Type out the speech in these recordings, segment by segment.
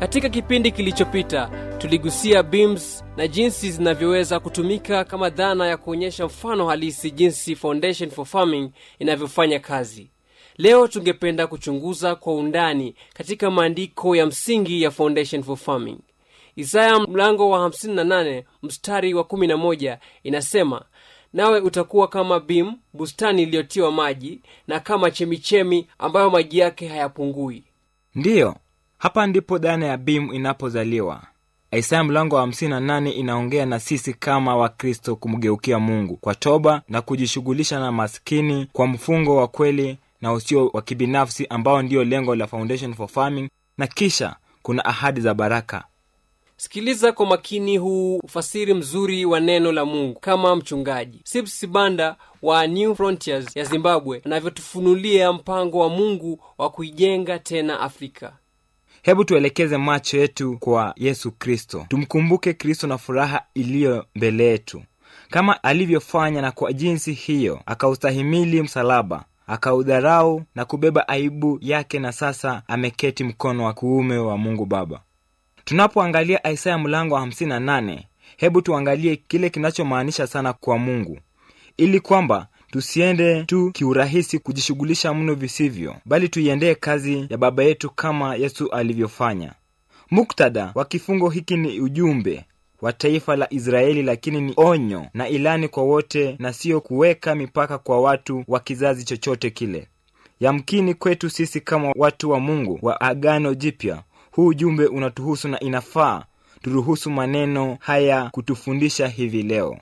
Katika kipindi kilichopita tuligusia beams na jinsi zinavyoweza kutumika kama dhana ya kuonyesha mfano halisi jinsi Foundation for Farming inavyofanya kazi. Leo tungependa kuchunguza kwa undani katika maandiko ya msingi ya Foundation for Farming. Isaya mlango wa 58 mstari wa 11 inasema, nawe utakuwa kama bim, bustani iliyotiwa maji, na kama chemichemi ambayo maji yake hayapungui. ndiyo hapa ndipo dhana ya bim inapozaliwa isaya mlango wa 58 inaongea na sisi kama wakristo kumgeukia mungu kwa toba na kujishughulisha na maskini kwa mfungo wa kweli na usio wa kibinafsi ambao ndiyo lengo la foundation for farming na kisha kuna ahadi za baraka Sikiliza kwa makini huu ufasiri mzuri wa neno la Mungu kama mchungaji Sips Sibanda wa New Frontiers ya Zimbabwe anavyotufunulia mpango wa Mungu wa kuijenga tena Afrika. hebu tuelekeze macho yetu kwa yesu kristo tumkumbuke kristo na furaha iliyo mbele yetu kama alivyofanya na kwa jinsi hiyo akaustahimili msalaba akaudharau na kubeba aibu yake na sasa ameketi mkono wa kuume wa mungu baba tunapoangalia isaya mlango wa 58 hebu tuangalie kile kinachomaanisha sana kwa mungu ili kwamba tusiende tu kiurahisi kujishughulisha mno visivyo bali tuiendee kazi ya baba yetu kama yesu alivyofanya muktadha wa kifungo hiki ni ujumbe wa taifa la israeli lakini ni onyo na ilani kwa wote na siyo kuweka mipaka kwa watu wa kizazi chochote kile yamkini kwetu sisi kama watu wa mungu wa agano jipya huu ujumbe unatuhusu na inafaa turuhusu maneno haya kutufundisha hivi leo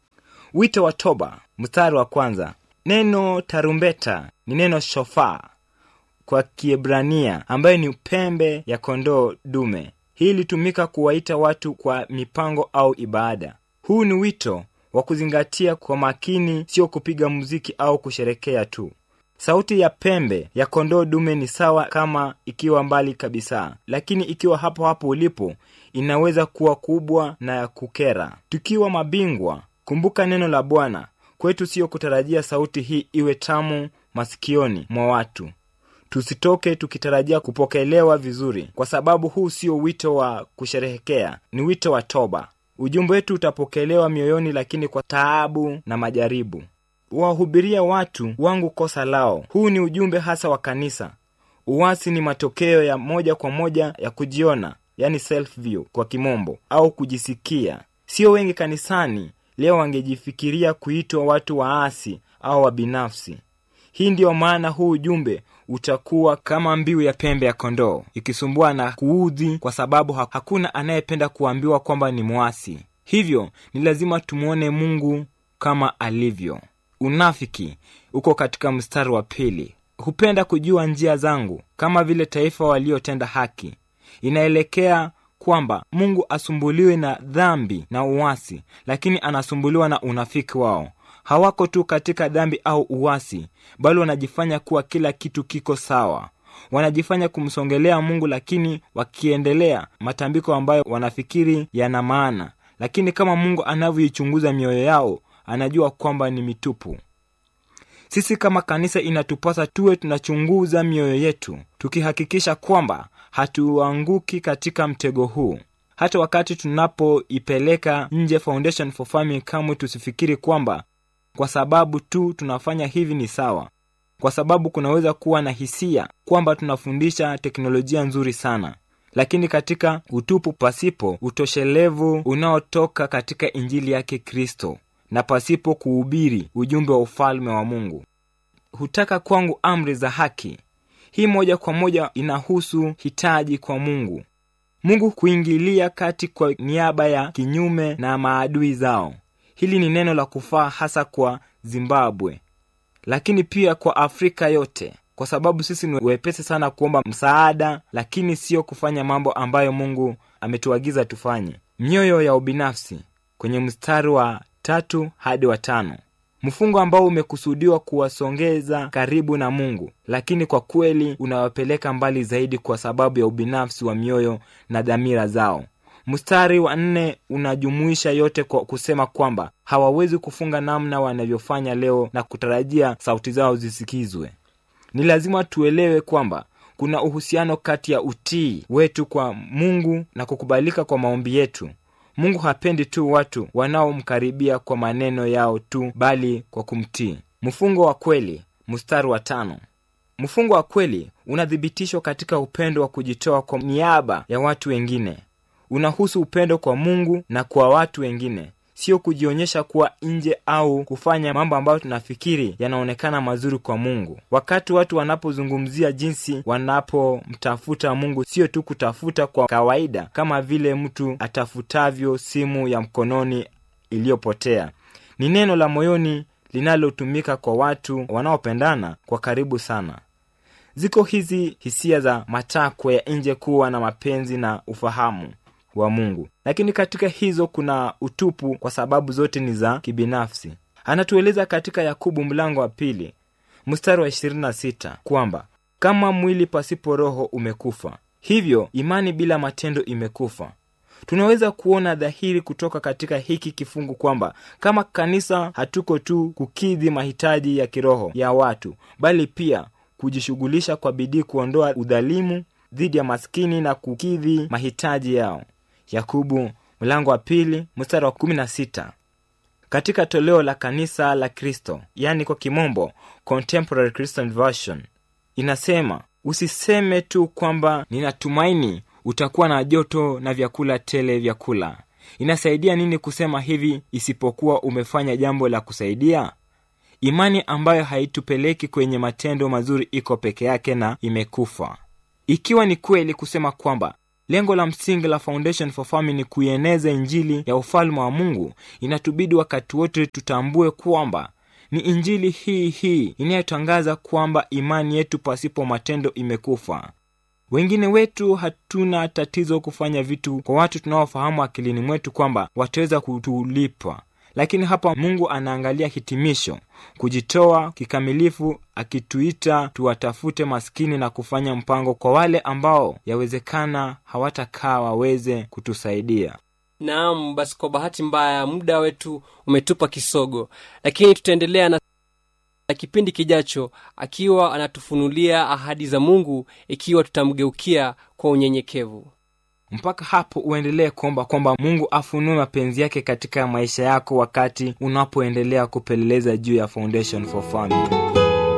wito wa toba mstari wa kwanza neno tarumbeta ni neno shofaa kwa kiebrania ambayo ni pembe ya kondoo dume hii ilitumika kuwaita watu kwa mipango au ibada huu ni wito wa kuzingatia kwa makini sio kupiga muziki au kusherekea tu sauti ya pembe ya kondoo dume ni sawa kama ikiwa mbali kabisa lakini ikiwa hapo hapo ulipo inaweza kuwa kubwa na ya kukera tukiwa mabingwa kumbuka neno la bwana kwetu siyo kutarajia sauti hii iwe tamu masikioni mwa watu tusitoke tukitarajia kupokelewa vizuri kwa sababu huu sio wito wa kusherehekea ni wito wa toba ujumbe wetu utapokelewa mioyoni lakini kwa taabu na majaribu wahubiria watu wangu kosa lao huu ni ujumbe hasa wa kanisa uwasi ni matokeo ya moja kwa moja ya kujiona yani self view kwa kimombo au kujisikia sio wengi kanisani leo wangejifikiria kuitwa watu waasi au wabinafsi hii ndiyo maana huu ujumbe utakuwa kama mbiu ya pembe ya kondoo ikisumbua na kuudhi kwa sababu ha- hakuna anayependa kuambiwa kwamba ni mwasi hivyo ni lazima tumwone mungu kama alivyo unafiki uko katika mstari wa pili hupenda kujua njia zangu kama vile taifa waliotenda haki inaelekea kwamba mungu asumbuliwe na dhambi na uwasi lakini anasumbuliwa na unafiki wao hawako tu katika dhambi au uwasi bali wanajifanya kuwa kila kitu kiko sawa wanajifanya kumsongelea mungu lakini wakiendelea matambiko ambayo wanafikiri yana maana lakini kama mungu anavyoichunguza mioyo yao anajua kwamba ni mitupu sisi kama kanisa inatupasa tuwe tunachunguza mioyo yetu tukihakikisha kwamba hatuanguki katika mtego huu hata wakati tunapoipeleka nje foundation for farming kamwe tusifikiri kwamba kwa sababu tu tunafanya hivi ni sawa kwa sababu kunaweza kuwa na hisia kwamba tunafundisha teknolojia nzuri sana lakini katika utupu pasipo utoshelevu unaotoka katika injili yake kristo na pasipo kuhubiri ujumbe wa ufalme wa mungu hutaka kwangu amri za haki hii moja kwa moja inahusu hitaji kwa mungu mungu kuingilia kati kwa niaba ya kinyume na maadui zao hili ni neno la kufaa hasa kwa zimbabwe lakini pia kwa afrika yote kwa sababu sisi ni wepesi sana kuomba msaada lakini sio kufanya mambo ambayo mungu ametuagiza tufanye mioyo ya ubinafsi kwenye mstari wa tatu hadi wa tano mfungo ambao umekusudiwa kuwasongeza karibu na mungu lakini kwa kweli unawapeleka mbali zaidi kwa sababu ya ubinafsi wa mioyo na dhamira zao mstari wa nne unajumuisha yote kwa kusema kwamba hawawezi kufunga namna wanavyofanya leo na kutarajia sauti zao zisikizwe ni lazima tuelewe kwamba kuna uhusiano kati ya utii wetu kwa mungu na kukubalika kwa maombi yetu mungu hapendi tu watu wanaomkaribia kwa maneno yao tu bali kwa kumtii mfungo wa kweli mstari wa tano mfungo wa kweli unathibitishwa katika upendo wa kujitoa kwa niaba ya watu wengine unahusu upendo kwa mungu na kwa watu wengine sio kujionyesha kuwa nje au kufanya mambo ambayo tunafikiri yanaonekana mazuri kwa mungu wakati watu wanapozungumzia jinsi wanapomtafuta mungu sio tu kutafuta kwa kawaida kama vile mtu atafutavyo simu ya mkononi iliyopotea ni neno la moyoni linalotumika kwa watu wanaopendana kwa karibu sana ziko hizi hisia za matakwa ya nje kuwa na mapenzi na ufahamu wa mungu lakini katika hizo kuna utupu kwa sababu zote ni za kibinafsi anatueleza katika yakubu mlango wa pili mstari wa 26 kwamba kama mwili pasipo roho umekufa hivyo imani bila matendo imekufa tunaweza kuona dhahiri kutoka katika hiki kifungu kwamba kama kanisa hatuko tu kukidhi mahitaji ya kiroho ya watu bali pia kujishughulisha kwa bidii kuondoa udhalimu dhidi ya maskini na kukidhi mahitaji yao yakubu mlango wa pili mstari wa 16 katika toleo la kanisa la kristo yani kwa kimombo contemporary christian version inasema usiseme tu kwamba ninatumaini utakuwa na joto na vyakula tele vyakula inasaidia nini kusema hivi isipokuwa umefanya jambo la kusaidia imani ambayo haitupeleki kwenye matendo mazuri iko peke yake na imekufa ikiwa ni kweli kusema kwamba lengo la msingi la foundation for farming ni kuieneza injili ya ufalme wa mungu inatubidi wakati wote tutambue kwamba ni injili hii hii inayotangaza kwamba imani yetu pasipo matendo imekufa wengine wetu hatuna tatizo kufanya vitu kwa watu tunaofahamu akilini mwetu kwamba wataweza kutulipa lakini hapa mungu anaangalia hitimisho kujitoa kikamilifu akituita tuwatafute maskini na kufanya mpango kwa wale ambao yawezekana hawatakaa waweze kutusaidia naam basi kwa bahati mbaya muda wetu umetupa kisogo lakini tutaendelea na na kipindi kijacho akiwa anatufunulia ahadi za mungu ikiwa tutamgeukia kwa unyenyekevu mpaka hapo uendelee kuomba kwamba mungu afunue mapenzi yake katika maisha yako wakati unapoendelea kupeleleza juu ya foundation for family